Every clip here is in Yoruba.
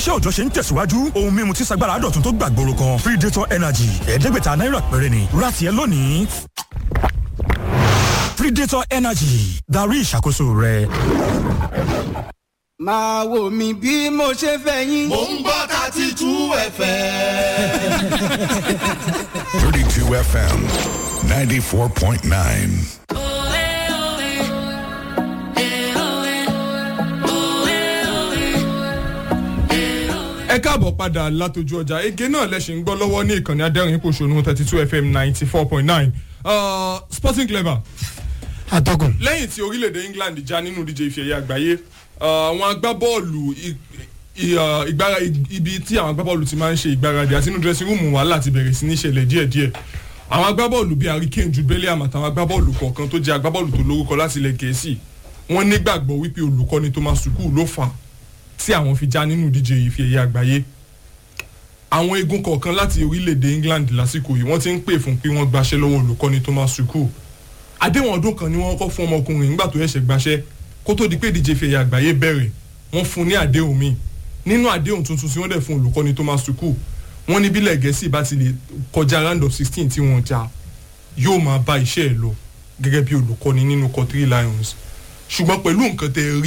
iṣẹ́ òòjọ́ ṣe ń tẹ̀síwájú ohun mímu tí sagbára dọ̀tun tó gbàgbóró kan predator energy ẹ̀ẹ́dẹ́gbẹ̀ta náírà péré ni rati ẹ lónìí predator energy darí ìṣàkóso rẹ. máa wò mí bí mo ṣe fẹ́ yín. mò ń gbọ́ thirty two fm. 32 FM 94.9. ẹ káàbọ̀ padà látọjú ọjà ege náà lẹ́sìn ń gbọ́ lọ́wọ́ ní ìkànnì adẹ́rìn pòṣónú thirty two fm ninety four point nine sporting clever atọ́kùn. lẹ́yìn tí orílẹ̀-èdè england já nínú díje ife ẹ̀yẹ àgbáyé àwọn agbábọ́ọ̀lù i- i- uh, ìgbára ibi tí àwọn agbábọ́ọ̀lù ti máa ń ṣe ìgbáradì àti inú dressing room wàhálà ti bẹ̀rẹ̀ sí ní ṣẹlẹ̀ díẹ̀díẹ̀ àwọn agbábọ́ọ̀lù bíi harry kane jude bellingham àtàwọn agbábọ́ọ̀lù kọ̀ọ̀kan tó jẹ́ agbábọ́ọ̀lù tó lórúkọ láti ilẹ̀ gẹ̀ẹ́sì wọ́n nígbàgbọ́ wípé olùkọ́ni thomas tuchel ló fà á tí àwọn fi já nínú ìdíje ife ẹ̀yẹ àgbáyé àwọn egun kọ̀ọ̀kan láti orílẹ̀-èdè england lásìkò yìí wọ́n ti ń pè fún pé wọ́n gbaṣẹ́ lọ́wọ́ olùkọ́ni thomas tuchel àdéhùn ọdún kan ni wọ́n kọ́ fún ọmọkùnrin nígbà tó ẹ̀ṣẹ̀ gbaṣẹ́ kó tó di pé ìdíje ife ẹ̀yẹ àgbáyé bẹ̀rẹ̀ wọ́n fún ní àdéhùn míì nínú àdéhùn tuntun tí wọ́n dẹ̀ fún olùkọ́ni thomas tuchel wọ́n ní bílẹ̀ gẹ̀ẹ́sì bá ti lè kọjá round of sixteen tí wọ́n já yóò máa bá iṣẹ́ ẹ̀ lọ gẹ́gẹ́ bí olùkọ́ni nínú country lions ṣùgbọ́n pẹ̀lú nǹkan tẹ́ ẹ rí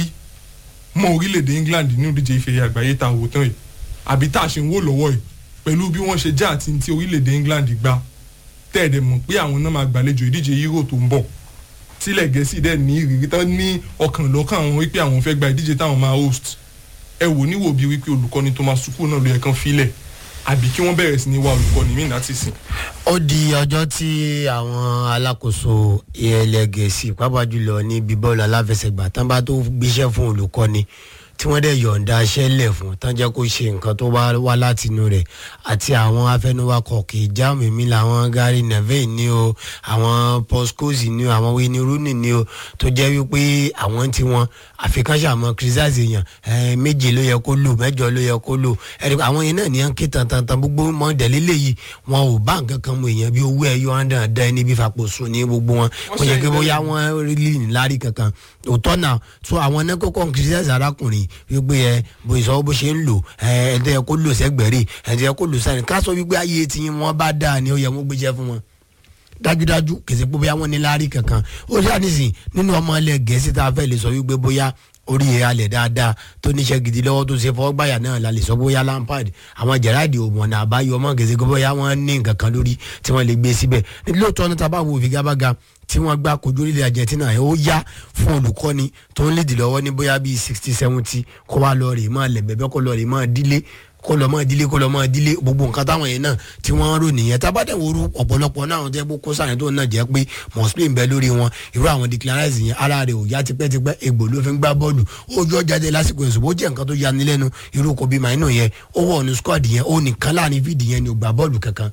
mọ orílẹ̀-èdè england nínú ìdíje ife ẹ̀yẹ àgbáyé tá a wò tán yìí àbí tá a ṣe ń wò lọ́wọ́ yìí pẹ̀lú bí wọ́n ṣe já àti ti orílẹ̀-èdè england gbá tẹ́ẹ̀dẹ̀ mọ̀ pé àwọn náà máa gbàlejò ìdíje euro tó ń bọ̀ tílẹ̀ gẹ̀ẹ́sì dẹ̀ ní ìrírí tán ní ọkàn lọ́kàn àwọn wípé àwọn fẹ́ gba ìdíje táwọn máa host ẹ wò níwò bí wípé olùkọ́ni thomas tuchel náà ló yẹ kán filẹ̀ àbí kí wọ́n bẹ̀rẹ̀ sí ní wá olùkọ́ni míì láti sìn. ó di ọjọ́ tí àwọn alákòóso ilẹ̀ gẹ̀ẹ́sì pàápàá jùlọ ní bíbọ́ọ̀lù aláfẹsẹ̀gbà tán bá tó gbéṣẹ́ fún olùkọ́ni tí wọ́n dẹ̀ yọ̀ǹda aṣẹ́ lẹ̀ fún tán jẹ́ kó ṣe nǹkan tó bá wá láti inú rẹ̀ àti àwọn afẹnuwakọ̀ kì í já mímí làwọn gary neville ní o àwọn poscosi ní o àwọn winnie rooney ní o tó jẹ́ wípé àwọn tí wọn àfikánṣe àmọ́ criticize èèyàn ẹ̀ méje ló yẹ kó lò mẹ́jọ ló yẹ kó lò ẹ̀rí àwọn yẹn náà ní à ń ké tantan gbogbo mọ́ndẹ̀lẹ́ léyìí wọn ò bá nǹkan kan mọ èèyàn bí owó ẹ̀yọ́ àndàn dá ẹni bí fapò sùn ní gbogbo wọn wọ́n yẹ kí bóyá wọ́n rí níláárí kankan òótọ́ náà tó àwọn náà kọ́kọ́ ń criticize arákùnrin wípé ẹ bó ìsọwọ́ bó ṣe ń lò ẹ ẹ̀ẹ́dẹ́ kó lò sẹ́gbẹ̀rẹ́ ẹ̀ẹ́dẹ́ kó lò sáyẹn ká sọ wípé ayé tí wọ́n bá dáa ni ó yẹ wọ́n gbéjẹ́ fún wọn dájúdájú kèsì pé bóyá wọn ní láárí kankan ó ṣáà nísìn nínú ọmọ ilẹ̀ gẹ̀ẹ́sì tá a fẹ́ lè sọ wípé bóyá orí ẹ̀ alẹ̀ dáadáa tó níṣẹ́ gidi lọ́wọ́ tó ṣe fọwọ́ gbàyà náà la lè sọ bóyá lampard àwọn jẹ̀ráàdì òmùọ̀nà àbáyọ ọmọ kèsì pé bóyá wọ́n ní nǹkan kan lórí tí wọ́n lè gbé síbẹ̀ lóòótọ́ ní tábà wo ìfigagbága tí wọ́n gbá kojú orílẹ̀ argentina ẹ̀ ó yá fún olùkọ́ni tó ń lédì lọ́wọ́ ní bóyá bíi sixty seventy kó wá lọ rè máa lẹ̀ bẹ́ẹ̀ kó lọ rè máa dílé kó lọ mọ ìdílé kó lọ mọ ìdílé gbogbo nǹkan táwọn yẹn náà tí wọ́n rò nìyẹn tábàdàwòrú ọ̀pọ̀lọpọ̀ náà àwọn tẹ́ bó kó sàyẹn tó náà jẹ́ pé mọ̀sílẹ̀ ń bẹ lórí wọn irú àwọn declarations yẹn ara rẹ̀ ò yá tipẹ́tipẹ́ egbò ló fi ń gbá bọ́ọ̀lù ojú ọjà dé lásìkò yẹn ṣùgbọ́n ó jẹ́ nǹkan tó yani lẹ́nu irú kò bí màínú yẹn ó wọ̀ ní squad yẹn ó nìkan láàrin fídì yẹn ni ò gbà bọ́ọ̀lù kankan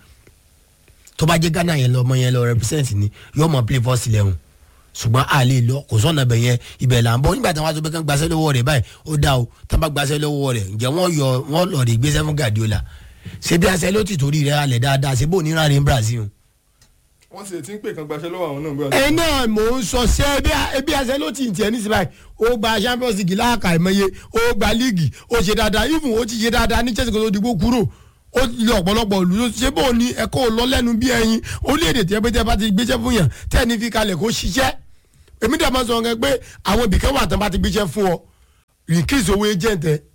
tó bá jẹ́ ghana yẹn lọ́mọ yẹn lọ represent ni yóò mọ play first eleven ṣùgbọ́n a lè lọ kò sọ̀nà bẹ̀ yẹn ibẹ̀ là ń bọ́ nígbà tí wọ́n á sọ pé kán gbaṣẹ́ lọ́wọ́ rẹ̀ báyìí ó dá o tá bá gbaṣẹ́ lọ́wọ́ rẹ̀ ǹjẹ́ wọ́n yọ wọ́n lọ rè gbéṣẹ́ fún Guardiola ṣé bí aṣẹ ló ti torí rẹ̀ alẹ̀ dáadáa ṣé bó ní rárẹ̀ ń Brazil. wọ́n sì ti ń pè kan gbaṣẹ́ lọ́wọ́ àwọn náà. ẹ náà mò ń sọ ṣé bí aṣẹ ló ti ń tiẹ̀ nísìnyí báyìí ó gba Champions League láàkà ìmọye ó gba líìgì ó ṣe dáadáa even ó ti ṣe dáadáa ní Chelsea kó tó dìbò kúrò ó lé ọ̀pọ̀lọpọ̀ ìlú ṣé bó ní ẹ̀kọ́ lọ lẹ́nu bí ẹyin orílẹ̀-èdè tí ẹ bá tẹ́ bá ti gbéṣẹ́ fún yàn tẹ́ ní fi kalẹ̀ kó ṣiṣẹ́ èmi dàbọ̀ sọ wọn pé àwọn ibìkan wà tán bá ti gbéṣẹ́ fún ọ increase owó agent ẹ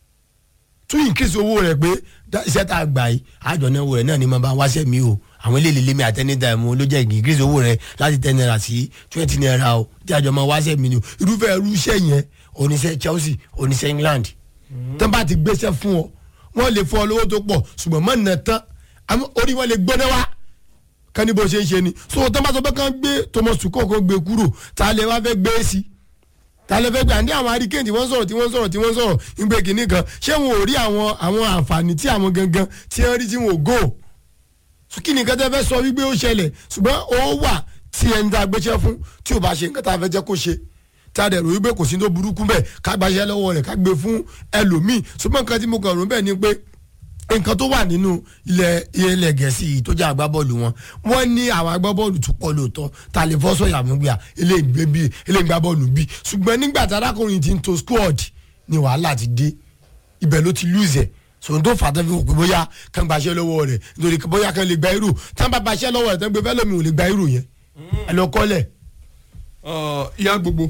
tún increase owó rẹ pé iṣẹ́ tá a gbà yìí àjọ náà wò rẹ̀ náà ni mo bá wáṣẹ́ mi o àwọn ilé ìlélẹ́ mi àtẹnidà ẹ̀mú ló jẹ́ increase owó rẹ láti ten naira sí twenty naira o tí àjọ máa wáṣẹ́ mi ni o irúfẹ́ irú iṣẹ́ yẹn oníṣẹ́ Chelsea oníṣẹ́ England tán bá ti gbéṣẹ́ fún ọ wọ́n lè fún ọ lówó tó pọ̀ ṣùgbọ́n mọ̀ nà tán orí wọn lè gbọ́dọ̀ wá kan ní bó ṣe ń ṣe ni so tó bá sọ pé kán gbé Thomas Tuchel kó gbé kúrò ta lè wá fẹ́ gbé sí ta lè fẹ́ gbé àǹdí àwọn hurricane tí wọ́n sọ̀rọ̀ tí wọ́n sọ̀rọ̀ tí wọ́n sọ̀rọ̀ ń gbé kínní kan ṣé wọn ò rí àwọn àwọn àǹfààní tí àwọn gangan tí wọ́n rí tí wọn ò gò kí ni nǹkan tẹ́ fẹ́ sọ wípé ó ṣẹlẹ̀ ṣùgbọ́n ó wà tí ẹni tá a gbéṣẹ́ fún tí ò bá ṣe nǹkan tá a fẹ́ jẹ́ kó ṣe tá a dẹ̀ rò wípé kò sí tó burúkú bẹ́ẹ̀ ká gbaṣẹ́ lọ́wọ́ rẹ̀ ká gbé fún ẹlòmíì ṣùgbọ́n nǹkan tí mo kàn rò bẹ́ẹ̀ ni pé nǹkan tó wà nínú ilẹ̀ ilẹ̀ gẹ̀ẹ́sì yìí tó jẹ́ agbábọ́ọ̀lù wọn wọ́n ní àwọn agbábọ́ọ̀lù tó pọ̀ lóòótọ́ ta lè fọ́ sọ̀yà mú gbà eléyìí bí eléyìí gbábọ́ọ̀lù bí ṣùgbọ́n nígbà tí arákùnrin ti ń to squad ni wàhálà ti dé ibẹ̀ ló ti lose ẹ̀ sòun tó fà á tán fi wò pé bóyá kàn gbaṣẹ́ lọ́wọ́ rẹ̀ nítorí pé bóyá kàn lè gba irú tán bá gbaṣẹ́ lọ́wọ́ rẹ̀ tán gbé fẹ́ lómi ò lè gba irú yẹn ẹ lọ kọ́lẹ̀. Uh, ìyá gbogbo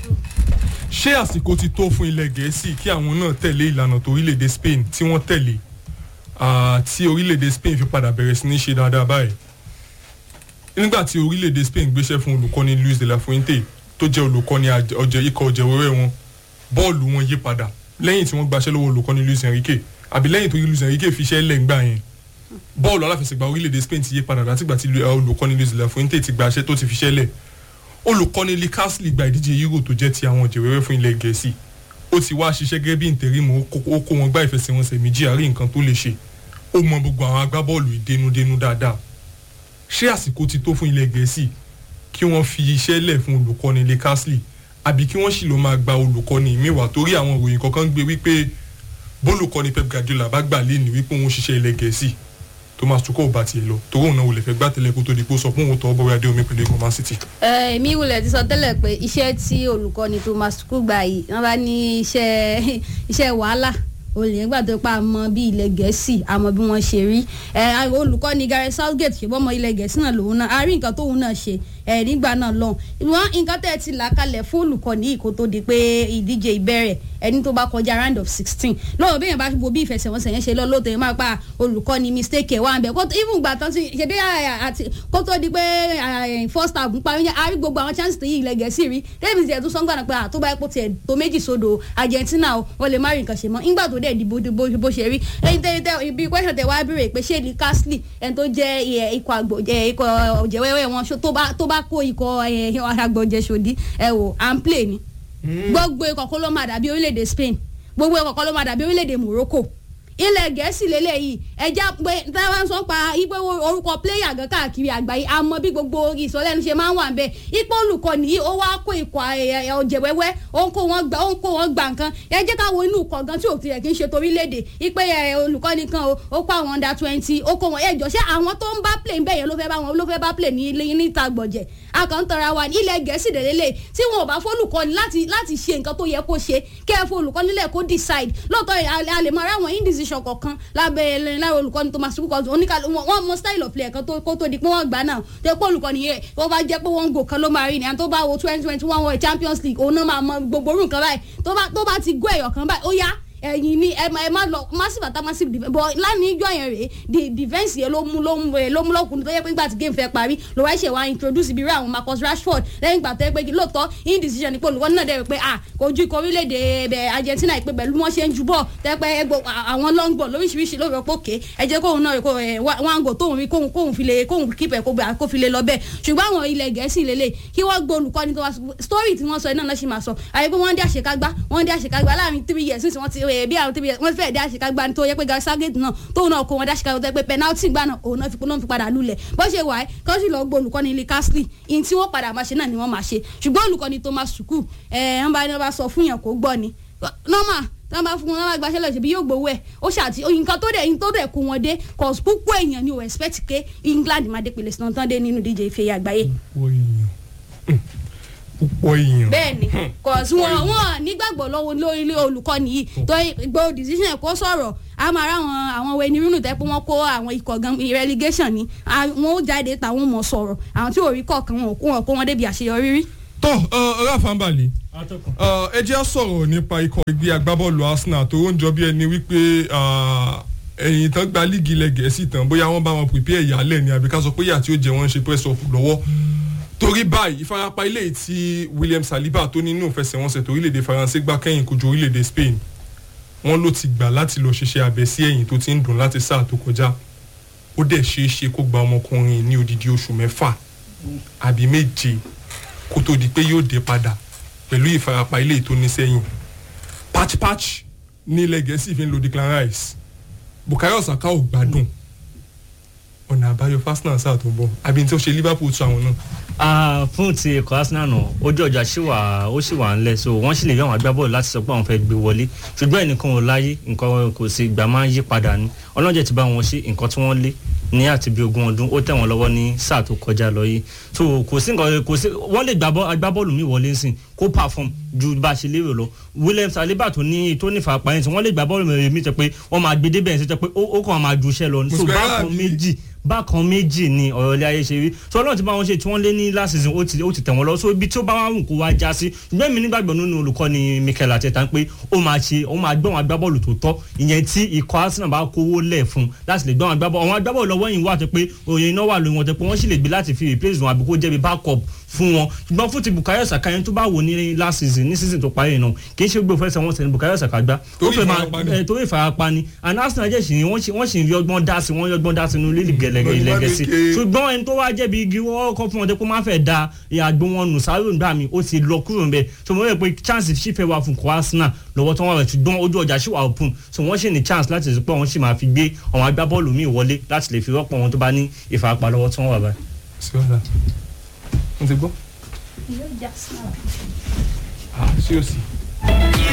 ṣé àsìkò ti tó fún ilẹ̀ gẹ̀ẹ́sì kí àwọn náà tẹ̀lé ìlànà tó orílẹ̀-èdè Spain tí wọ́n tẹ̀lé ah, tí orílẹ̀-èdè Spain fi padà bẹ̀rẹ̀ sí ní ṣe dáadáa báyìí nígbà tí orílẹ̀-èdè Spain gbéṣẹ́ fún olùkọ́ni Luis de la Fuente tó jẹ́ olùkọ́ni àjẹ- ọjẹ́ ikọ̀ ọ̀jẹ̀wẹ́wẹ́ wọn bọ́ọ̀lù wọn yí padà lẹ́yìn tí wọ́n gbaṣẹ́ lọ́wọ́ olùkọ́ni Luis Enrique àbí lẹ́yìn tó Luis Enrique fiṣẹ́ lẹ̀ ńgbà yẹn bọ́ọ̀lù aláfẹsẹ̀gbá orílẹ̀-èdè Spain ti yí padà látìgbà tí lu- olùkọ́ni Luis de la Fuente ti gbaṣẹ́ tó ti fiṣẹ́ lẹ̀ olùkọ́ni lee castle gba ìdíje euro tó jẹ́ ti àwọn ọ̀jẹ̀wẹ́wẹ́ fún ilẹ̀ gẹ̀ẹ́sì ó ti wá ṣiṣẹ́ gẹ́gẹ́ bí ìtẹ̀rímù ó kó- ó kó wọn gbá ìfẹsẹ̀wọnsẹ̀ méjì àárín nǹkan tó lè ṣe ó mọ gbogbo àwọn agbábọ́ọ̀lù ìdénúdénú dáadáa ṣé àsìkò ti tó fún ilẹ̀ gẹ̀ẹ́sì kí wọ́n fi iṣẹ́ lẹ̀ fún olùkọ́ni lee castle àbí kí wọ́n sì lọ máa gba olùkọ́ni mìíràn torí àwọn ìròyìn kọ̀ọ̀kan gbé wípé bólùkọ́ni pep guardiola bá gbà lé ní wípé òun ṣiṣẹ́ ilẹ̀ gẹ̀ẹ́sì thomas tuchel bá tiẹ̀ lọ torí òun náà wò lè fẹ́ gbá tẹ́lẹ̀ kó tó di pé ó sọ fún òun tọ́ bọ́wé adé omi pẹ̀lú ikọ̀ man city. ẹ èmi wulẹ̀ ti sọ tẹ́lẹ̀ pé iṣẹ́ tí olùkọ́ni Thomas Tuchel gbà yìí wọ́n bá ní iṣẹ́ iṣẹ́ wàhálà olè nígbà tó pa àmọ́ bí ilẹ̀ gẹ̀ẹ́sì àmọ́ bí wọ́n ṣe rí ẹ olùkọ́ni Gareth Southgate ṣe bọ́mọ ilẹ̀ gẹ̀ẹ́sì náà lòun náà a rí nǹkan tóun náà ṣe ẹ nígbà náà lọ́hùn ìwọ̀n nǹkan tẹ́ ẹ ti là kalẹ̀ fún olùkọ́ni yìí kó tó di pé ìdíje ìbẹ̀rẹ̀ ẹni tó bá kọjá round of sixteen lọ́wọ́ bí yẹn bá wo bí ìfẹsẹ̀wọnsẹ̀ yẹn ṣe lọ lóòótọ́ yẹn máa pa olùkọ́ni mistake ẹ̀ wá ń bẹ̀ kó even gbà tán sí ṣe bí àti kó tó di pé eh, first half ń parí yẹn a rí gbogbo àwọn chances tó yí ilẹ̀ gẹ̀ẹ́sì rí davis ẹ̀ tún sọ́ngbà náà pé àtó bá epo tiẹ̀ tó méjì sódò Argentina o wọ́n lè má rí nǹkan ṣe mọ́ nígbà tó dẹ̀ di bó bó bó ṣe rí ẹyin tẹ tẹ ibi question tẹ wá béèrè pé ṣé ní Castle ẹni tó jẹ́ eh, ikọ̀ àgbò eh, ikọ̀ ọ̀jẹ̀wẹ́wẹ́ wọn ṣó tó bá tó bá kó ikọ̀ eh, àgbọ̀jẹ̀ ṣòdí ẹ wò à ń play ni gbogbo ikọ̀ kó ló máa dàbí orílẹ̀-èdè Spain gbogbo ikọ̀ kó ló máa dàbí orílẹ̀-èdè Morocco ilẹ̀ gẹ̀ẹ́sì lélẹ́yìí ẹja pé táwọn sọ pa ipò orúkọ pléyà gan káàkiri àgbáyé àmọ́ bí gbogbo ìsọlẹ́nu ṣe máa ń wà bẹ́ẹ̀ ipò olùkọ́ni yìí ó wá kó ikọ̀ ọ̀jẹ̀wẹ́wẹ́ ó ń kó wọn gbà ó ń kó wọn gbà nǹkan ẹ jẹ́ ká wo inú ikọ̀ gan tí òkè yẹ kí n ṣe torílẹ̀-èdè ipe olùkọ́ni kan o ó kó àwọn under twenty ó kó wọn ẹjọ́ ṣé àwọn tó ń bá play bẹ́ẹ̀ yẹn ló fẹ́ bá wọn ló fẹ́ bá play ní ilé níta gbọ̀jẹ̀ akọ̀ntara wa ní ilẹ̀ gẹ̀ẹ́sì dẹ̀lẹ́lẹ̀ tí wọn ò bá fólùkọ́ni láti láti ṣe nǹkan tó yẹ kó ṣe kẹ́ ẹ fólùkọ́ni lẹ̀ kó decide lóòótọ́ a lè máa ráwọn indecision kọ̀ọ̀kan lábẹ́ láwọn olùkọ́ni tó máa sùn kọ́ oníkàlù wọn mọ style of play kan tó kó tó di pé wọ́n gbà náà tó yẹ pé olùkọ́ni yẹ wọ́n bá jẹ́ pé wọ́n ń gò kan ló máa rí ni àti tó bá wo twenty twenty one world champions league òun náà máa mọ gbogbo orú nǹkan báyìí tó bá tó bá ti gó ẹ̀yọ̀ kan báyìí ó yá ẹ̀yin ni ẹ ẹ má lọ massive attack massive defence but lánàá ijọ́ yẹn rèé the defence yẹn ló mú ló mú ló mú lọ́kùnrin tó yẹ pé nígbà tí game fẹ́ parí ló wáá ṣe wá introduce ibi rẹ àwọn Marcus Rashford lẹ́yìn ìgbà tó yẹ pé kí lóòótọ́ indecision ni pé olùkọ́ náà dẹ̀ pé ah kò ju ikọ̀ orílẹ̀-èdè ẹ̀bẹ̀ Argentina pé pẹ̀lú wọ́n ṣe ń ju bọ̀ tẹ́ pé ẹgbẹ́ àwọn long ball lóríṣiríṣi ló rọ pé òkè ẹ jẹ́ kóun náà kó wọn gò tóun rí kóun kóun fi lè kóun keep ẹ̀ kó fi lè lọ bẹ́ẹ̀ ṣùgbọ́n àwọn ilẹ̀ gẹ̀ẹ́sì lélẹ̀ kí wọ́n gbọ́ olùkọ́ni tó wá story tí wọ́n sọ iná náà ṣì máa sọ àyè pé wọ́n dé àṣekágbá wọ́n dé àṣekágbá láàrin three years nísìnyí wọ́n ti bí àwọn three years wọ́n fẹ́ẹ̀ dé àṣekágbá ní tó yẹ pé Gareth Southgate náà tóun náà kó wọn dé àṣekágbá tó yẹ pé penalty gbà náà òun náà fi náà fi padà lulẹ̀ bó ṣe wà á kọ́ sí lọ gbọ́ olùkọ́ni ilé Castle in tí wọ́n padà máa ṣe náà ni wọ́n máa ṣe ṣùgbọ́n olùkọ́ni Thomas Tuchel ẹ̀ ń bá ní wọ́n bá sọ fún yàn kó gbọ́ ni normal tí wọ́n bá fún wọn wọ́n bá gbaṣẹ́ lọ ṣèbí yóò gbowó ẹ̀ ó ṣàtì nǹkan tó dẹ̀ tó dẹ̀ kó wọn dé cause púpọ̀ èèyàn ni ò expect pé England máa dé pèlè sinú tán dé nínú díje ife àgbáyé. púpọ̀ èèyàn púpọ̀ èèyàn. bẹ́ẹ̀ni cause wọn wọn nígbàgbọ́ lọ́wọ́ lórí ilé olùkọ́ni yìí tó gbọ́ decision ẹ̀ kó sọ̀rọ̀ a máa rá àwọn àwọn wẹni rúnù tẹ́ pé wọ́n kó àwọn ikọ̀ gan relegation ni wọn ó jáde táwọn mọ̀ sọ̀rọ̀ àwọn tí ò rí kọ̀ọ̀kan wọn kó wọn débi àṣeyọrí rí tó Rafa Mbali ẹ jẹ́ á sọ̀rọ̀ nípa ikọ̀ ẹgbẹ́ agbábọ́ọ̀lù Arsenal tó ń jọ bí ẹni wípé ẹ̀yìn tán gba líìgì ilẹ̀ gẹ̀ẹ́sì tán bóyá wọ́n bá wọn prepare ìyálẹ̀ ni àbí ká sọ pé ìyà tí ó jẹ wọ́n ń ṣe press up lọ́wọ́ torí báyìí ìfarapa ilé tí William Saliba tó nínú ìfẹsẹ̀wọnsẹ̀ tó orílẹ̀-èdè Faransé gbá kẹ́yìn kojú orílẹ̀-èdè Spain wọ́n ló ti gbà láti lọ ṣiṣẹ́ abẹ sí ẹ̀yìn tó ti ń dùn láti sáà tó kọjá ó dẹ̀ ṣeé ṣe kó gba ọmọkùnrin ní odidi oṣù mẹ́fà àbí méje kó tó di pé yóò dé padà pẹ̀lú ìfarapa ilé tó ní sẹ́yìn patchpatch ní ilẹ̀ gẹ̀ẹ́sì fi ń lo Declan Rice Bukayo Saka ò gbádùn ọ̀nà àbáyọ Arsenal sáà tó ń bọ̀ àbí tí ó ṣe Liverpool tún àwọn náà. fún ti ẹ̀kọ́ Arsenal náà ojú ọjà ṣì wà ó ṣì wà ńlẹ̀ so wọ́n sì lè yọ àwọn agbábọ́ọ̀lù láti sọ pé àwọn fẹ́ gbé wọlé ṣùgbọ́n ẹnìkan ò láyé nǹkan kò sí ìgbà máa ń yí padà ní ọlọ́jẹ̀ ti bá wọn ṣe nǹkan tí wọ́n lé ní àti bí ogún ọdún ó tẹ̀ wọ́n lọ́wọ́ ní sáà tó kọjá lọ yìí so kò sí nǹkan kò sí wọ́n lè gbá bọ́- agbábọ́ọ̀lù mi wọlé ń sìn kó perform ju bá a ṣe lérò lọ William Saliba tó ní tó ní ìfarapa yẹn sìn wọ́n lè gbá bọ́ọ̀lù mi mi tẹ pé wọ́n máa gbé débẹ̀ sí tẹ pé ó ó kàn máa ju iṣẹ́ lọ so Muslera bákan bí- méjì bákan méjì ni ọ̀rọ̀ ilé ayé ṣe rí so ọlọ́run ti bá wọn ṣe tí wọ́n lé ní last season ó ti ó ti tẹ̀ wọ́n lọ so ibi tí ó bá wà wù kó wá já sí ṣùgbọ́n mi nígbàgbọ́ nínú olùkọ́ni Mikel Arteta pé ó máa ṣe ó máa gbé àwọn agbábọ́ọ̀lù tó tọ́ ìyẹn tí ikọ̀ Arsenal bá kówó lẹ̀ fún láti lè gbé àwọn agbábọ́ọ̀lù àwọn agbábọ́ọ̀lù lọ́wọ́ yìí wà tó pé òye iná wà lórí wọn tó pé wọ́n sì lè gbé láti fi replace wọn àbí kó jẹ́ bí backup fún wọn ṣùgbọ́n fún ti Bukayo Saka yẹn tó bá wò ní last season ní season tó parí náà kì í ṣe gbé òfẹsẹ̀ wọn sẹ́ni Bukayo Saka gbá ó Torí fẹ́ máa ìfarapa ni. ẹ, torí ìfarapa ni and Arsenal jẹ́ sì wọ́n sì wọ́n sì ń rí ọgbọ́n dá sí wọ́n rí ọgbọ́n dá sí inú lílì gẹ̀lẹ́gẹ̀ ìlẹ́gẹ̀sì Olùwádìí ṣùgbọ́n ẹni tó wá jẹ̀bi igi wọ́n kọ́ fún wọn dé kó má fẹ́ da ìyàgbọ́ wọn nù sáré nígbà mi ó ti lọ kúrò nbẹ so mo rẹ̀ pé chance sì fẹ́ wà fún kọ́ Arsenal lọ́wọ́ tó wọ́n rẹ̀ ṣùgbọ́n ojú ọjà sì wà open so wọ́n sì ní chance láti sọ pé wọ́n sì máa fi gbé àwọn agbábọ́ọ̀lù míì wọlé láti lè fi rọ́pò wọn tó bá ní ìfarapa lọ́wọ́ tó wọ́n wà báyìí. sí ọ̀la wọ́n ti gbọ́ yóò já sí náà. ah sí òsì